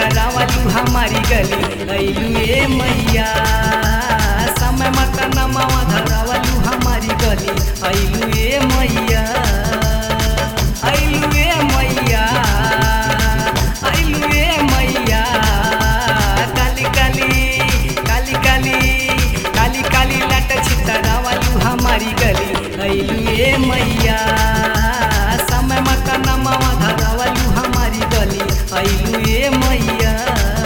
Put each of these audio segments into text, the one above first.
छितरावलू हमारी गली अइलू ए मैया समय मत नमवा धरावलू हमारी गली अइलू ए मैया अइलू ए मैया अइलू ए मैया काली काली काली काली काली काली लट छितरावलू हमारी गली अइलू ए मैया समय मत नमवा धरावलू हमारी गली अइलू ए मैया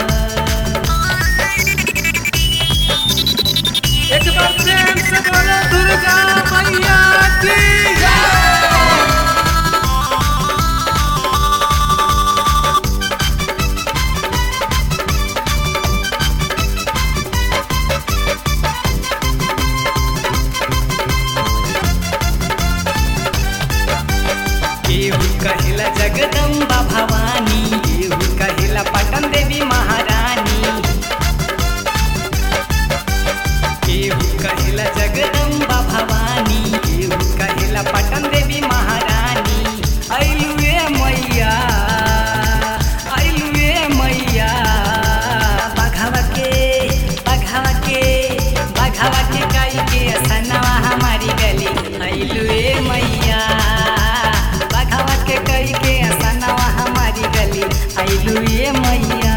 एक बार प्रेम से बोलो दुर्गा मैया की केहू कहिला जगदम्बा भवानी केहू कहिला पटन देवी महारानी केहू कहिला जगदम्बा भवानी केहू कहिला पटन देवी महारानी अइलू ए मैया अइलू ए मैया बघावा के बघावा के बघावा के काई के असनवा हमारी गली अइलू ए मैया बघावा के कई के असनवा हमारी गली अइलू ए मैया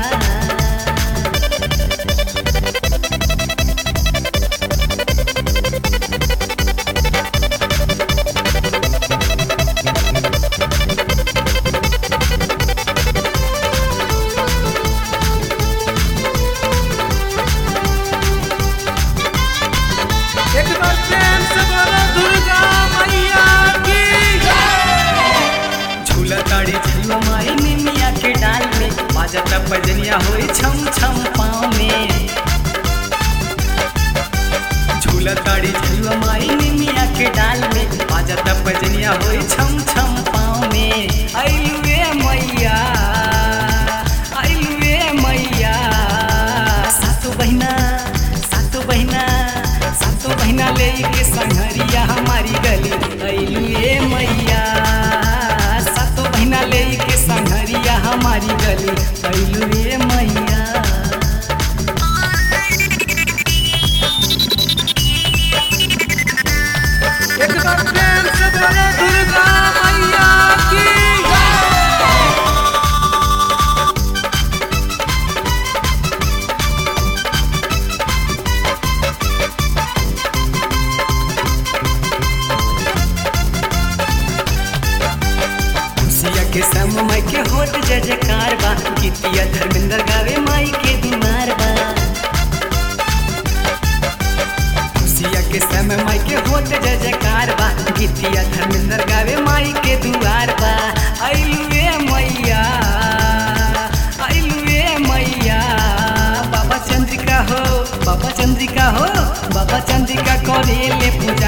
एक बार प्रेम से बोलो दुर्गा मैया की झूला ताड़ी झूला माई निमिया के डाल में बाजता बजनिया होई छम छम पाँव में झूला ताड़ी झूला माई निमिया के डाल में बाजता बजनिया होई छम छम पाँव में अइलू ए मैया अइलू ए मैया सातो बहिना सातो बहिना सातो बहिना ले के संघरिया हमारी गली अइलू ए मैया सातो बहिना ले के संघरिया हमारी गली अइलू ए मैया एक बार प्रेम से बोलो दुर्गा मैया की खुशिया के सम माई के होत जय जयकार बा गीतिया धर्मेंद्र गावे माई के बीमार बा खुशिया के सम माई के होत जय जयकार बा गीतिया धर्मेंद्र गावे माई के दुआर बा अइलू ए मैया अइलू ए मैया बाबा चंद्रिका हो बाबा चंद्रिका हो बाबा चंद्रिका करे ले पूजा